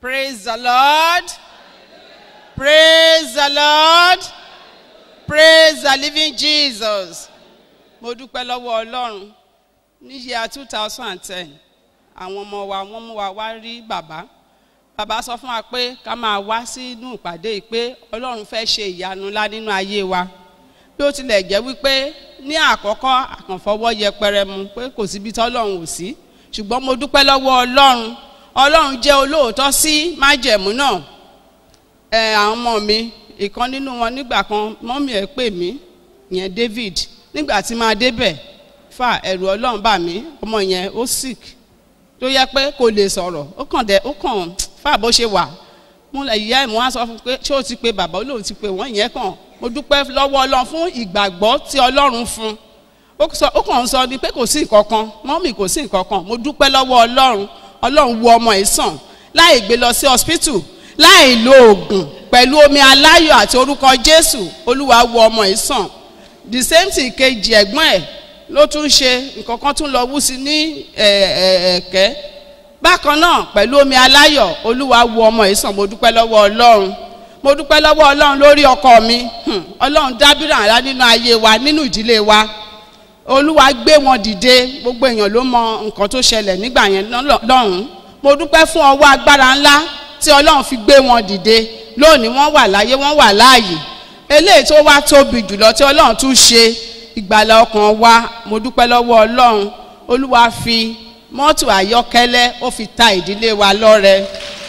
Praise the Lord. Praise the Lord. Praise the living Jesus. Mo dúpẹ́ lọ́wọ́ Ọlọ́run ní yíya two thousand and ten àwọn ọmọ wa wọ́n mú wa wá rí bàbá. Bàbá sọ fún wa pé ká máa wá sínú ìpàdé yìí pé Ọlọ́run fẹ́ ṣe ìyanu ńlá nínú ayé wa. Bí ó tilẹ̀ jẹ́ wípé ní àkọ́kọ́ àkànfọwọ́ yẹpẹrẹ mu pé kò síbi tí Ọlọ́run ò sí. Ṣùgbọ́n mo dúpẹ́ lọ́wọ́ Ọlọ́run. Ọlọ́run jẹ́ olóòótọ́ sí májẹ̀mú náà ẹ àwọn ọmọ mi ìkan nínú wọn nígbà kan mọ́mí ẹ̀ pè mí yẹn David nígbà tí máa débẹ̀ fà ẹ̀rù ọlọ́run bà mí ọmọ yẹn ó sick tó yẹ pé kò lè sọ̀rọ̀ ó kàn dé ó kàn fà bó ṣe wà mo lè ìyá ẹ̀ mo wá sọ fún pé ṣé o ti pe bàbá olóhùn ti pe wọ́n yẹn kàn mo dúpẹ́ lọ́wọ́ ọlọ́run fún ìgbàgbọ́ tí ọlọ́run fún ó sọ ó kàn ń sọ ni pé kò sí nǹkan kan mọ́mí kò sí nǹkan kan mo dúpẹ́ lọ́wọ́ ọlọ́run ọlọ́run wo ọmọ ẹ̀ sàn láì gbé lọ sí hospital láì lo oògùn pẹ̀lú omi aláyọ̀ àti orúkọ jésù olúwa wo ọmọ yìí sàn the same thing kejì ẹ̀gbọ́n ẹ̀ ló tún ṣe nǹkan kan tún lọ wú sí ní ẹ̀ẹ̀kẹ́ bákan náà pẹ̀lú omi aláyọ̀ olúwa wo ọmọ yìí sàn mo dúpẹ́ lọ́wọ́ ọlọ́run mo dúpẹ́ lọ́wọ́ ọlọ́run lórí ọkọ mi ọlọ́run dábìrà ńlá nínú ayé wa nínú ìdílé wa olúwa gbé wọn dìde gbogbo èèyàn ló mọ nǹkan tó ṣẹlẹ̀ nígbà yẹn lọ́hùn-ún mo dúpẹ́ fún ọwọ́ agbára ńlá tí ọlọ́run fi gbé wọn dìde lónìí wọ́n wà láyé wọ́n wà láàyè eléyìí tó wá tóbi jùlọ tí ọlọ́run tún ṣe ìgbàlà ọkàn wa mo dúpẹ́ lọ́wọ́ ọlọ́run olúwa fi mọ́tò àyọ́kẹ́lẹ́ ó fi ta ìdílé wa lọ́rẹ.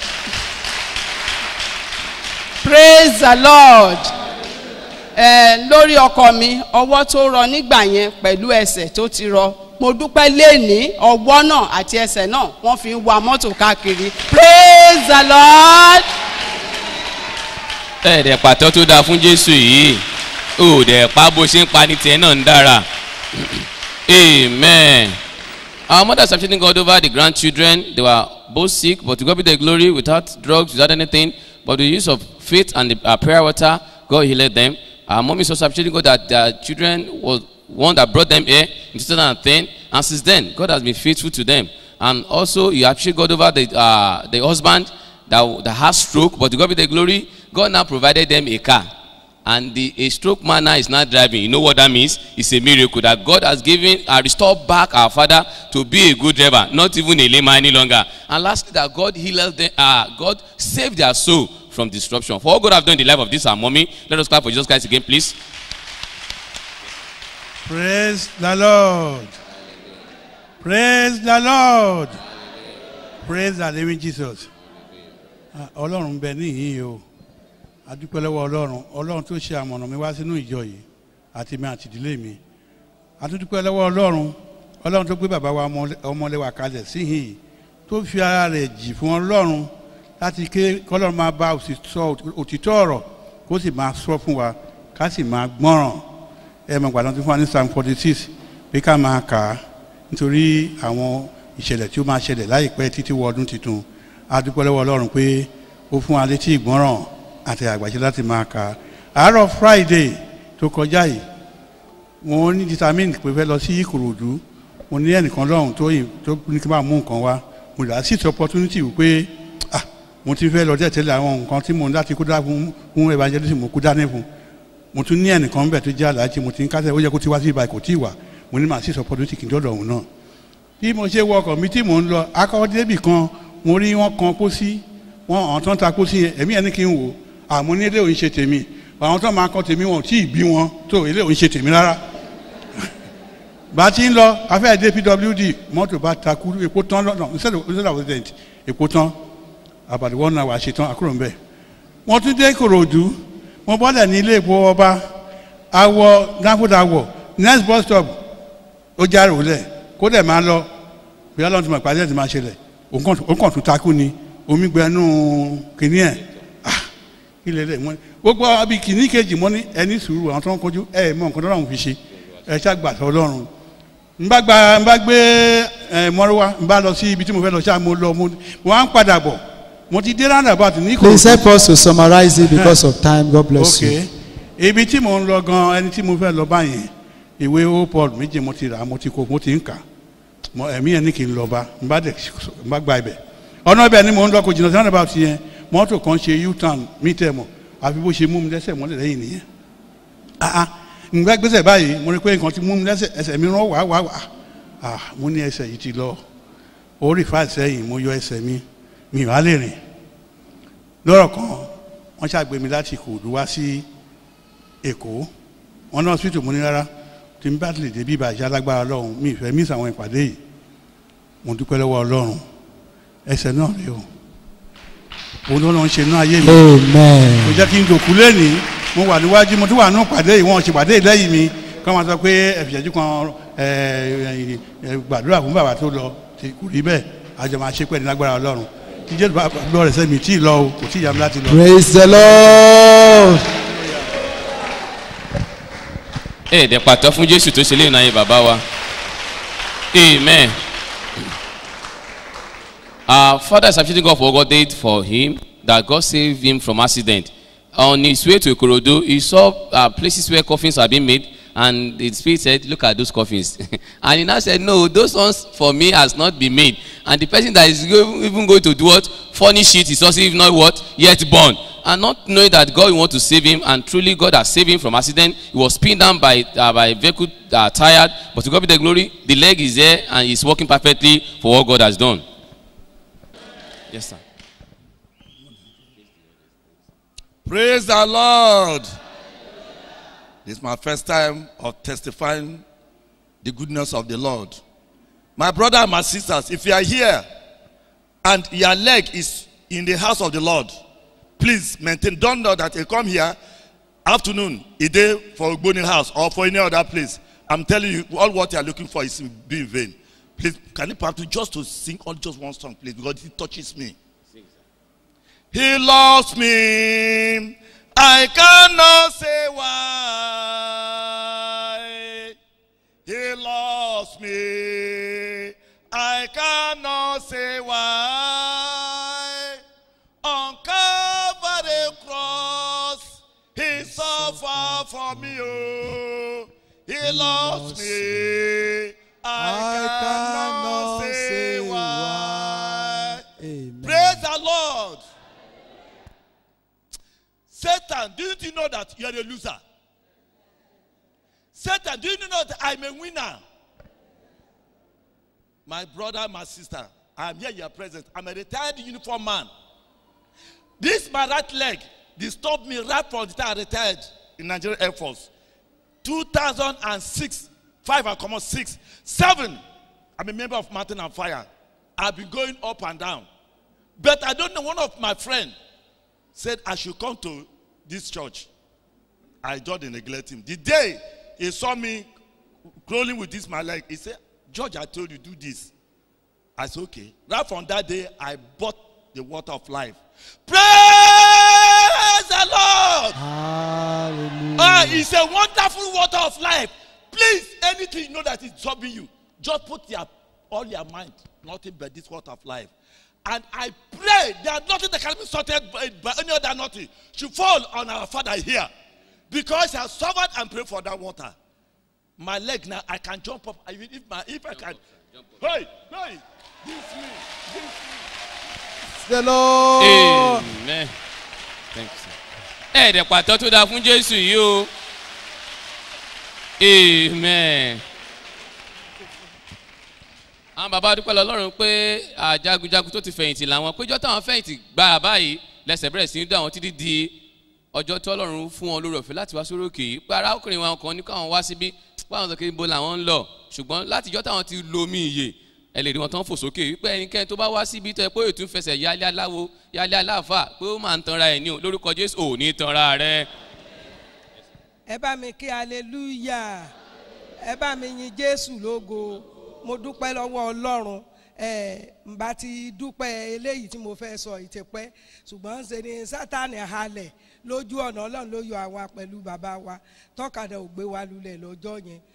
praise the lord ẹ lórí ọkọ mi ọwọ́ tó rọ nígbà yẹn pẹ̀lú ẹsẹ̀ tó ti rọ mo dúpẹ́ léèní ọwọ́ náà àti ẹsẹ̀ náà wọ́n fi ń wa mọ́tò káàkiri praise the lord. ẹ̀ẹ́dẹ̀ pàtó tó dáa fún jésù yìí ó dẹ̀ pa bó ṣe ń pa ní tiẹ̀ náà ń dára amen. our mothers are feeling God over the grandchildren they were both sick but to God be the glory without drugs without anything but the use of faith and the uh, prayer water God healed them our mom is also appreciating God that their children was one that brought them here in 2010 and since then God has been faithful to them and also you appreciate God over the uh, the husband that, that has stroke but to God be the glory God now provided them a car and the a stroke man now is not driving you know what that means it's a miracle that God has given and restored back our father to be a good driver not even a layman any longer and lastly that God healed them uh, God saved their soul from disruption for all God have done in the life of this our mommy let us clap for Jesus Christ again please. Praise the Lord. Praise the Lord. Praise the living Jesus. Ah, Ọlọ́run bẹ níhìn o. Adúpẹ́ lọ́wọ́ Ọlọ́run. Ọlọ́run tó ṣe àmọ̀nà mi wá sínú ìjọ yìí àti mi àti ìdílé mi. Adúpẹ́ lọ́wọ́ Ọlọ́run. Ọlọ́run tó gbé bàbá wa ọmọlẹ́wà kalẹ̀ síhìn yìí tó fi ara rẹ̀ jì fún Ọlọ́run láti ké kọ́lọ́run máa bá òtítọ́ ọ̀rọ̀ kó sì máa sọ fún wa ká sì máa gbọ́ràn ẹ mọ̀ gbàdán tó fún wa ní psalm forty six pé ká máa kà á nítorí àwọn ìṣẹ̀lẹ̀ tí ó máa ṣẹlẹ̀ láìpẹ́ títí wọ ọdún tuntun a dúpẹ́ lọ́wọ́ ọlọ́run pé ó fún wa létí ìgbọ́ràn àti àgbàṣe láti máa kà á àárọ̀ friday tó kọjá yìí mo ní determine pé fẹ́ lọ sí ìkòròdú mo ní ẹnìkan lọ́hùn tó yìn tó ní kí n bá mú nǹkan wá mo dà sí ti opportunity wípé ah mo ti fẹ́ lọ dẹ́ tẹ́lẹ̀ àwọn nǹkan tí mo ń láti kó dá fún fún evangelism mo kó dání fún mo tún ní ẹnìkan bẹ̀ tó jẹ́ aláàjì mo ti ń kásẹ̀ ó yẹ kó ti wá sí ibà kò tí ì wà mo ní màá sì sọ pọ́dún tí kì í dọ́dọ̀ òun náà. bí mo ṣe wọ ọkọ̀ mi tí mò ń lọ akọ́kọ́ débì kan mo rí wọn kan pósí wọn àwọn tó ń ta pósí yẹn ẹ̀mí ẹni kí n wò àmọ́ ní ilé òun ṣe tèmi àwọn tó máa kọ́ tèmi wọn ò tí ì bí wọn tó ilé òun ṣe tèmi rárá. bá a ti ń lọ afẹ́ dé pwd mọ́tò bá takú epo tán lọ́nà instead of president epo tán àbàdì wọn náà wà ṣe tán àkúrò ń bẹ̀. wọ́n tún dé kòròdú mo bọ́lẹ̀ ní ilé ìpò ọba awọ dáfúdáwọ̀ next bus stop ó járe òlẹ̀ kó dẹ̀ máa lọ bí ọlọ́run ti mọ̀ ìpàdé ẹ̀ ti máa ṣẹlẹ̀ òun kàn tún takú ni omi gbẹnú kìíní ẹ̀ ah kí lè lè mọ́ ni gbogbo abi kìíní kejì mọ́ ní ẹni sùúrù àwọn tó ń kojú ẹ̀ mọ nǹkan tó lọ́run fi ṣe ẹ̀ ṣàgbà tó lọ́run n bá gba n bá gbé ẹ mọ́rọ́wá n bá lọ sí ibi tí mo fẹ́ lọ ṣáà mo lọ mo wọ́n á ń padà bọ̀ mo ti dé roundabout ní Please help us to summarize it because of time. God bless you. ok ibi tí mo ń lọ gan ẹni tí mo fẹ́ lọ báyìí ìwé ó paul méje mo ti rà mo ti kó mo ti ń kà mo ẹ̀mí ẹ̀ ní kí n lọ bá n bá dẹ̀ n bá gba ibẹ̀ ọ̀nà ibẹ̀ ni mò ń lọ kò jìnnà sí about yẹn mọ́tò kan ṣe u-turn mí tẹ̀ mọ́ àfi bó ṣe mú mi lẹ́sẹ̀ mọ́lẹ̀ lẹ́yìn nìyẹn ah ah ngbà gbèsè báyìí mo rí pé nǹkan ti mú mi lẹ́sẹ̀ ẹsẹ̀ mi rán wá wá wá ah mo ní ẹsẹ̀ yìí ti lọ orí fáìlì sẹ́yìn mo yọ ẹsẹ̀ mi mi ò á lè rìn lọ́rọ̀ kan wọ́n ṣàgbé mi láti Ìkòròdú wá sí Èkó wọn náà hospital mo ní rárá tí n bá lè débi ìbàjẹ́ alágbára Ọlọ́run mi ìfẹ́ mí sàwọn ìpàdé yìí mo dúpẹ́ lọ́wọ́ Ọlọ́run ẹsẹ̀ náà rèé o òun ló ń ṣe náà ayé mi kò Amen. jẹ́ kí n dòkú lẹ́nìí mo wà níwájú mo tún wà nínú pàdé yìí wọ́n ṣe pàdé lẹ́yìn mi kí wọ́n sọ pé ẹ̀fìṣẹ́jú kan ẹ̀, ẹ̀, gbàdúrà fún bàbá tó lọ tí kò rí bẹ́ẹ̀ àjọ máa ṣe pẹ̀lú lágbára ọlọ́run kí jésù bá lọ rẹ̀ sẹ́mi tí ì lọ o kò tí ì yá mi láti lọ. Praise the Lord. ẹ dẹ̀ pàtó fún jésù tó ṣe lè náà yé bàbá wa amen. Our father is appreciating God for what God did for him, that God saved him from accident. On his way to Ikorodu, he saw uh, places where coffins are being made, and the spirit said, Look at those coffins. and he now said, No, those ones for me has not been made. And the person that is go- even going to do what? Furnish it is also even not what? Yet born. And not knowing that God will want to save him, and truly God has saved him from accident. He was pinned down by, uh, by a vehicle uh, tired, but to God be the glory, the leg is there and he's working perfectly for what God has done. Yes, sir. Praise the Lord. This is my first time of testifying the goodness of the Lord. My brother and my sisters, if you are here and your leg is in the house of the Lord, please maintain. Don't know that you come here afternoon, a day for Ogboni house or for any other place. I'm telling you, all what you are looking for is be in vain. Please, can you perhaps just to sing all just one song, please, because it touches me. He loves me. I cannot say why. He loves me. I cannot say why. On Calvary cross, he suffered for me. Oh, he loves me. I, cannot, say why. Amen. Praise the Lord. Satan, do you know that you're a loser? Satan, do you know that I'm a winner? My brother, my sister, I'm here, you're present. I'm a retired uniform man. This my right leg disturbed me right from the time I retired in Nigerian Air Force. 2006, 5 I come on 6, 7. I'm a member of Mountain and Fire. I've been going up and down. But I don't know, one of my friends said I should come to this church. I just neglect him. The day he saw me crawling with this my leg, he said, George, I told you do this. I said, okay. Right from that day, I bought the water of life. Praise the Lord. Hallelujah. Ah, it's a wonderful water of life. Please, anything you know that is troubling you, just put your all your mind, nothing but this water of life. And I pray that nothing that can be sorted by, by any other nothing should fall on our father here. Because he has suffered and prayed for that water. My leg now, I can jump up. I- If, my, if I can. Hey, hey, this me, this me. The Lord. Amen. Thank you, sir. Ẹ dẹ̀ pàtó tó dáa fún Jésù yìí o. Amen. Àwọn bàbá dúpẹ́ lọ́lọ́run pé àjagunjagun tó ti fẹ̀yìntì làwọn péjọ táwọn fẹ̀yìntì gbà báyìí lẹ́sẹ̀ bẹ̀rẹ̀ sí ní dá wọn títí di ọjọ́ tí Ọlọ́run fún wọn lórí ọ̀fẹ́ láti wá sórí òkè yìí pé arákùnrin wọn kan ní káwọn wá síbí báwọn sọ pé ibo làwọn ń lọ ṣùgbọ́n látijọ́ táwọn ti lo omi ìyè ẹ lè rí wọn tán fò sókè wípé ẹnikẹ́ni tó bá wá síbi tó yẹ pé ètò ìfẹsẹ̀ yálé aláwo yálé aláàfà pé ó máa ń tanra ẹ̀ ní o lórúkọ Jésù ò ní tanra rẹ. ẹ bá mi kí aleluya ẹ bá mi yin jésù lógo mo dúpẹ́ lọ́wọ́ ọlọ́run ẹ ǹbá ti dúpẹ́ eléyìí tí mo fẹ́ sọ ìtẹ̀pẹ́ ṣùgbọ́n ṣe ni sátani halẹ̀ lójú ọ̀nà ọlọ́run ló yọ àwa pẹ̀lú bàbá wa tọ́kadà ò gbé wa lulẹ̀ lọ́jọ́ yẹn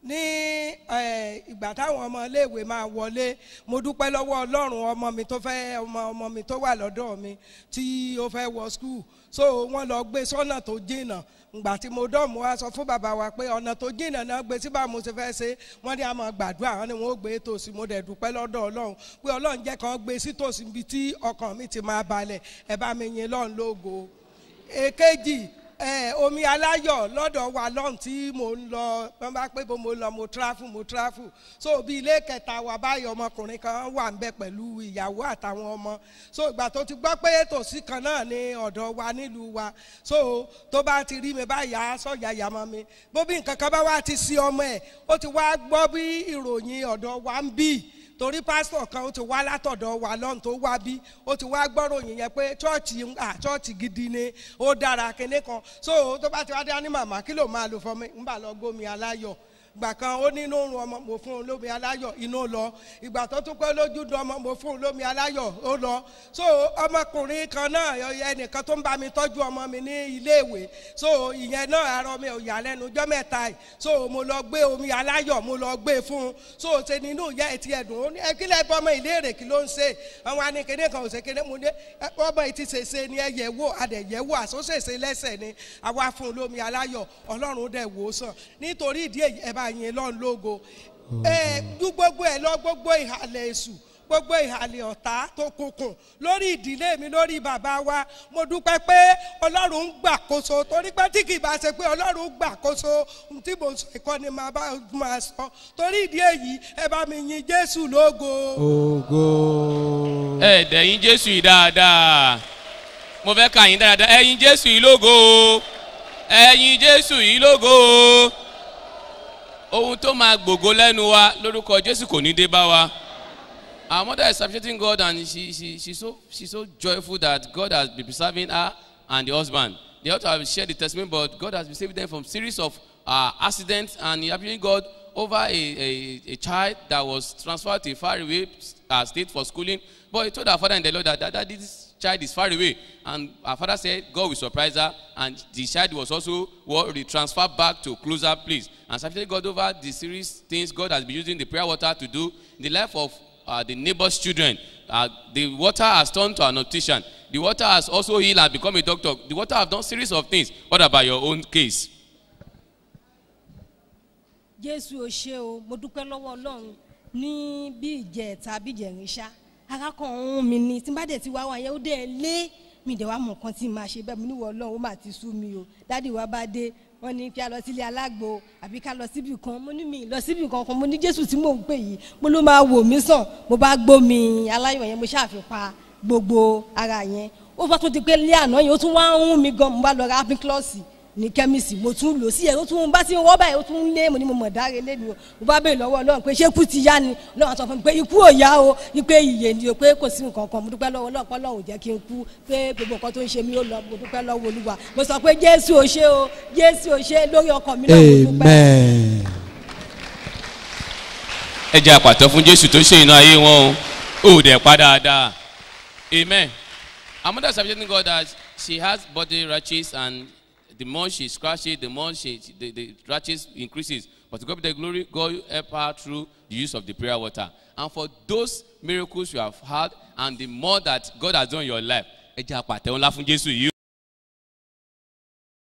ní eh, ìgbà táwọn ọmọ iléèwé máa wọlé mo dúpẹ́ lọ́wọ́ ọlọ́run ọmọ mi tó fẹ́ ọmọ ọmọ mi tó wà lọ́dọ̀ mi tí ó fẹ́ wọ skul so wọ́n lọ gbé sọ́nà tó jìnnà ngbà tí mo dán mo wá sọ fún bàbá wa pé ọ̀nà tó jìnnà náà gbé sí báwo mo ṣe fẹ́ ṣe wọ́n ní a máa gbàdúrà wọ́n ní wọ́n ó gbé tòsí mo dẹ̀ dúpẹ́ lọ́dọ̀ ọlọ́run pé ọlọ́run jẹ́ kan gbé sí tòsí ibi tí ọkàn mi ti máa balẹ̀ ẹ bá mi yin lọ́run lógo èkejì ẹ omi aláyọ̀ lọ́dọ̀ wa lọ́hùn tí mò ń lọ wọ́n bá pé bó mo lọ mo tráfù mo tráfù so bí ilé kẹta wa báyọ̀ ọmọkùnrin kan wà ń bẹ pẹ̀lú ìyàwó àtàwọn ọmọ so ìgbà tó ti gbọ́ pé tòsí kan náà ní ọ̀dọ̀ wa nílùú wa so tó bá ti rí mi báyà sọ̀yà yàmọ́ mi bó bí nǹkan kan bá wá ti sí ọmọ ẹ̀ ó ti wá gbọ́ bí ìròyìn ọ̀dọ̀ wa ń bì torí pásítọ̀ kan ó ti wá látọ̀dọ̀ wa lọ́n tó wá bí ó ti wá gbọ́ròyìn yẹn pé chọ́ọ̀chì à chọ́ọ̀chì gidi ni ó dára kinní kan so tó bá ti wá dé á ní màmá kí ló máa lò fún mi ń bà lọ gómi aláyọ̀ ìgbà kan ó ní inú run ọmọ mo fún un lómi aláyọ̀ inú lọ ìgbà tó tún pé lójú dun ọmọ mo fún un lómi aláyọ̀ ó lọ so ọmọkùnrin kan náà ẹnìkan tó ń bá mi tọ́jú ọmọ mi ní iléèwé so ìyẹn náà arọ mi ò yà lẹ́nu ọjọ́ mẹ́ta yìí so mo lọ gbé omi aláyọ̀ mo lọ gbé fún un so ṣe nínú ìyá ẹ̀ ti ẹ̀dùn ó ní ẹ kí lẹ́ẹ̀ bọ́ ọmọ ìléèrè kí ló ń ṣe àwọn anìkéde kan ò ṣe kéde mo ní ẹ, ọmọ yìí ti ṣèṣe ni ẹ yẹ̀ wò adẹ̀ yẹ̀ wò àsóṣèṣe lẹ́sẹ̀ ni àwa fún un lómi aláyọ̀ ọlọ́run dẹ̀ wò ó sàn nítorí ìdí èyí ẹ bá yin lọ́n lógo ẹ ju gbogbo ẹ lọ gbogbo ìhàlẹ̀ èṣù gbogbo ìhàlẹ̀ ọ̀tá tó kùnkùn lórí ìdílé mi lórí bàbá wa mo dúpẹ́ pé ọlọ́run ń gbàkóso torí pé tí kì í bá ṣe pé ọlọ́run ń gbàkóso ohun tí mo sọ ìkọ́ni máa bá máa sọ torí ìdí èyí ẹ bá mi yin jésù lógo. Ògo. ẹ dẹ̀yìn jésù yìí dáadáa mo fẹ́ ka yín dáadáa ẹ̀yin jésù yìí lógo ẹ̀yin jésù yìí lógo ohun tó máa gbògo lẹ́nu wa lórúkọ jésù kò ní dé bá wa our mother is appreciating God and she she she so she so joyful that God has been preserving her and the husband they ought to have shared the testimony but God has been saving them from series of uh, accidents and he appreciating God over a, a a child that was transferred to a faraway uh, state for schooling but he told her father in the Lord that that, that this child is far away and her father said God will surprise her and the child was also well, transferred back to a closer place and appreciating God over the series things God has been using the prayer water to do in the life of uh, the neighbor's children. Uh, the water has turned to an optician. The water has also healed and become a doctor. The water have done series of things. What about your own case? jésù ò ṣe o mo dúpẹ́ lọ́wọ́ ọlọ́run ní bí ìjẹ tàbí ìjẹrin ṣá arákàn ọ̀hún mi ni tí n bá dẹ̀ ti wá wá yẹn ó dẹ̀ lé mi dẹ̀ wá mọ̀ nǹkan tí n máa ṣe bẹ́ẹ̀ mo níwọ̀ ọlọ́run ó mà ti sú mi o dádì wa bá dé wọ́n ní kí a lọ sílé alágbo àbí ká lọ síbì kan mo ní mi lọ síbì kan kan mo ní jésù tí mò ń pè yìí mo ló máa wò mí sàn mo bá gbómi aláyọ̀ yẹn mo ṣàfipá gbogbo ara yẹn ó bá tún ti pé lé àná yẹn ó tún wá ń hún mi gan mo bá lọ ra apiclọ́ọ̀sì ní kẹ́míìsì mo tún lò sí ẹ̀ ó tún bá ti ń wọ́ báyìí ó tún ń lé mo ní mo mọ̀ dáre lẹ́nu o mo bá bèèrè lọ́wọ́ ọlọ́run pé ṣé ikú ti yá ni ọlọ́run sọ fún mi pé ikú ò yá o wípé ìyè ni o pé kò sí nǹkan kan mo dúpẹ́ lọ́wọ́ ọlọ́run pé ọlọ́run ò jẹ́ kí n kú pé gbogbo nǹkan tó ń ṣe mí ó lọ mo dúpẹ́ lọ́wọ́ olúwa mo sọ pé jésù ò ṣe o jésù ò ṣe lórí ọkàn mi náà mo dúpẹ́. Amen. ẹ jẹ́ àpàtọ́ fún jésù tó ṣe iná ayé wọn o ò dẹ̀ pa dáadáa amen our mother is appreciating God that she has body rashes and the more she scratch it the more she the, the rashes increases but to God be the glory God help her through the use of the prayer water and for those miracles you have had and the more that God has done in your life ẹ jẹ́ àpàtẹ́ ńlá fún jésù yìí.